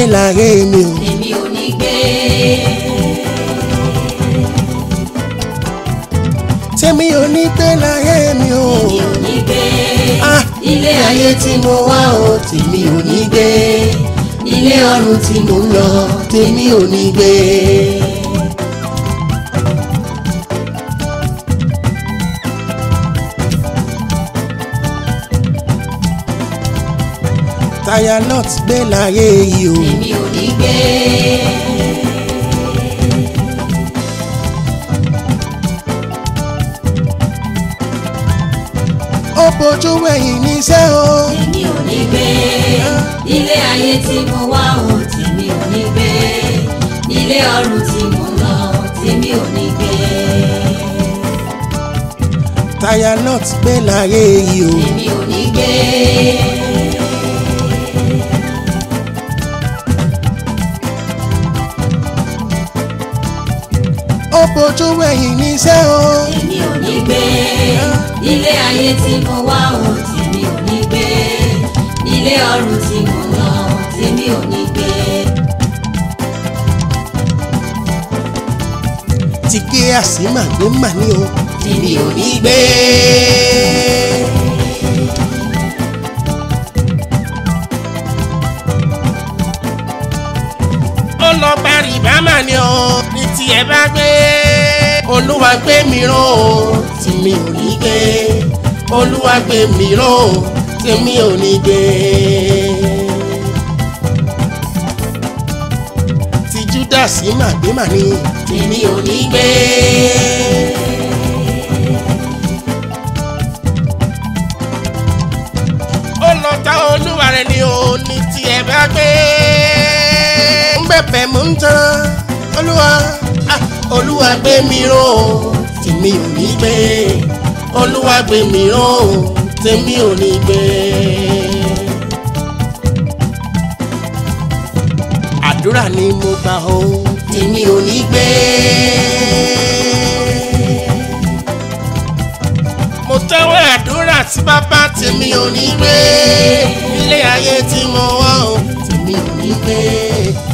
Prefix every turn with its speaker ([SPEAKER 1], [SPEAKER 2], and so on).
[SPEAKER 1] láyé mi o.
[SPEAKER 2] èmi ò ní gbé
[SPEAKER 1] tèmi ò ní gbé láyé mi o.
[SPEAKER 2] èmi ò ní gbé
[SPEAKER 1] Ah,
[SPEAKER 2] ilé ayé tí mo wá o tèmi ò ní gbé ilé ọ̀run tí mo ń lọ tèmi ò ní gbé.
[SPEAKER 1] táyà lot gbé láyé yìí o.
[SPEAKER 2] èmi ò ní gbé
[SPEAKER 1] ó bójú wẹ̀yìn níṣẹ́ o.
[SPEAKER 2] èmi ò ní gbé ilé ayé tí mo wá o tèmi ò ní gbé ilé ọ̀run tí mo ń lọ tèmi ò ní gbé.
[SPEAKER 1] táyà lot gbé láyé yìí o.
[SPEAKER 2] èmi ò ní gbé
[SPEAKER 1] ó bójú wẹ̀yìn níṣẹ́ o.
[SPEAKER 2] èmi ò ní gbé ilé ayé tí mo wá o tèmi ò ní gbé ilé ọ̀run tí mo ń lọ tèmi ò ní gbé.
[SPEAKER 1] ti gé àsímà gbé mà ní o.
[SPEAKER 2] tèmi ò ní gbé
[SPEAKER 1] ó lọ parí bámà ni o. ní tiẹ̀ bá gbé. olúwa gbé mi ró o. tèmi ò ní gbé. olúwa gbé mi ró o. tèmi ò ní gbé. ti júdásì mà gbé mà ní.
[SPEAKER 2] tèmi ò ní gbé
[SPEAKER 1] ó lọ ta olúwa rẹ̀ ni o. ní tiẹ̀ bá gbé. ń bẹ̀bẹ̀ mú ń tan olúwa. ah, olúwa gbé mi ró o. tèmi ò ní gbé. olúwa gbé mi ró o. tèmi ò ní gbé. àdúrà ni mo gbà o.
[SPEAKER 2] tèmi ò ní gbé
[SPEAKER 1] mo tẹ́wọ́ àdúrà tí bàbá tèmi ò ní gbé ilé ayé tí mo wá o tèmi ò ní gbé